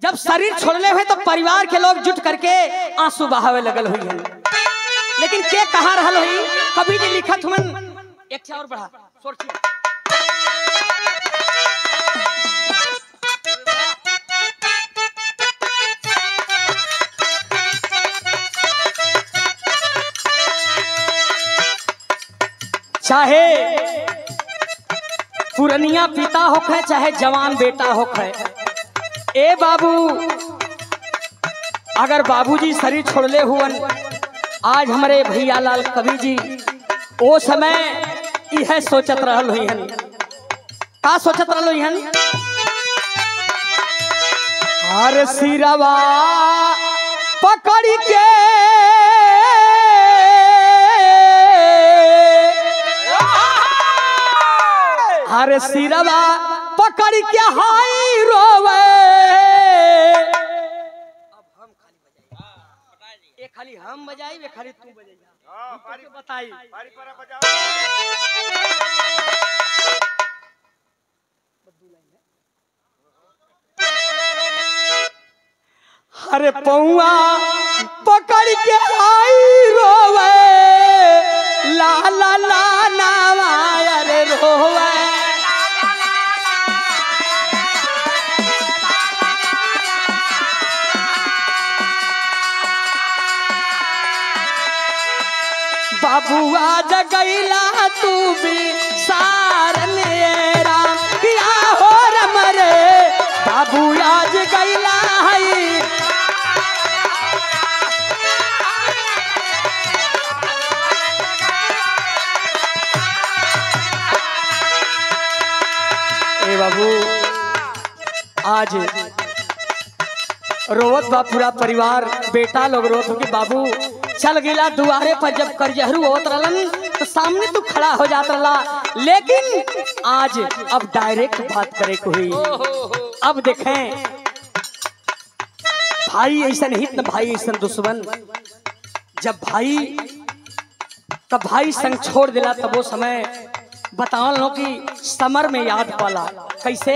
जब शरीर छोड़ले हुए तो परिवार के लोग जुट करके आंसू बहावे लगल हुई है लेकिन के कहा रहल हुई कभी जी लिखत हुन एक ठे और बढ़ा सोचिए चाहे पुरनिया पिता होखे चाहे जवान बेटा होखे ए बाबू अगर बाबूजी शरीर छोड़ले हुवन आज हमारे भैया लाल कवि जी ओ समय यह सोचत रहल हुई हन का सोचत रहल हुई हन हर सिरवा पकड़ के हर सिरवा पकड़ के हाई रोवे ये खाली हम बजाई वे खाली तू बजाई हाँ, पारी बताई पारी पारा बजाओ अरे पौआ पकड़ के आई रोवे ला ला ला नावा अरे रोवे बाबुआ जगैला तू भी सारन ये राम किया हो रम रे बाबू आज गैला है ए बाबू आज रोवत बा पूरा परिवार बेटा लोग रोत हो कि बाबू चल गिला दुआरे पर जब करजहरू होत रहलन तो सामने तू खड़ा हो जात रहला लेकिन आज अब डायरेक्ट बात करे को हुई अब देखें भाई ऐसा हित न भाई ऐसा दुश्मन जब भाई तब भाई संग छोड़ दिला तब वो समय बतावल लो कि समर में याद पाला कैसे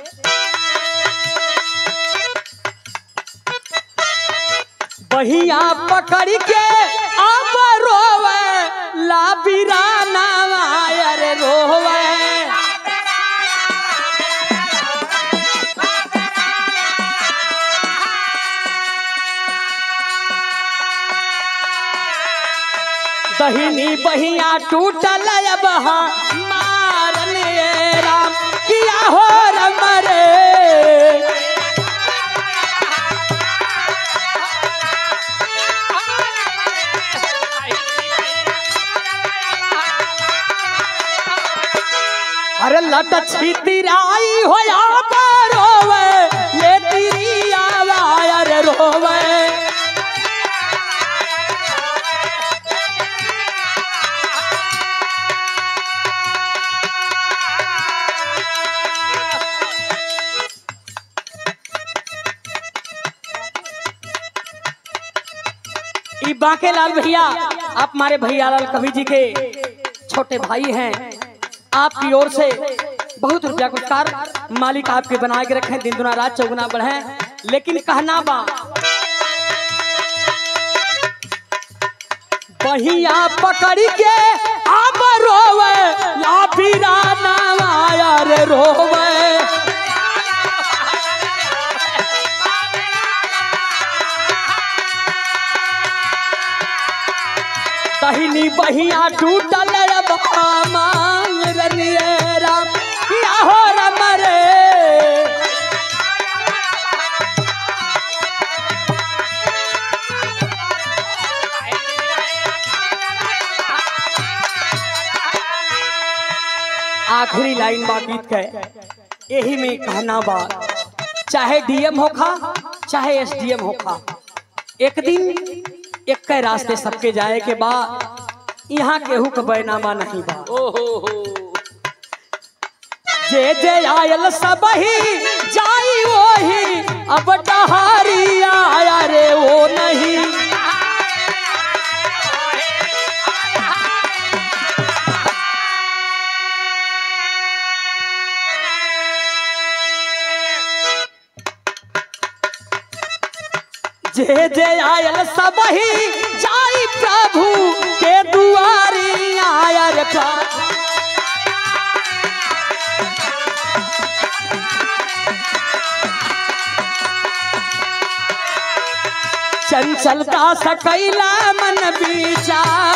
बहिया पकड़ के अब रोवे ला बिराना अरे रोवे दहिनी बहिया टूटल अब मारन ये राम किया हो रम रे अरे लट छितिराई हो या रोवे ले तेरी आवाज अरे रोवे ई बाके लाल भैया आप हमारे भैया लाल कवि जी के छोटे भाई हैं आपकी ओर से बहुत रुपया पुरस्कार मालिक आपके बना के रखे दिन दुना रात चौगुना बढ़े लेकिन कहना बा बहिया पकड़ के अब रोवे या बिराना यार रोवे दहिनी बहिया टूटल अब मांग रनिए राम किया हो रम रे आखिरी लाइन बा गीत के यही में कहना बा चाहे डीएम होखा चाहे एसडीएम होखा एक दिन एक के रास्ते सबके जाए के बा यहाँ केहू के बैनामा नहीं बा जे जे आयल सब ही जाई वही अब डहारी आया रे वो नहीं जे जे आयल सब ही जाई प्रभु के दुआरी आयर प्रभु चंचलता सकैला मन विचार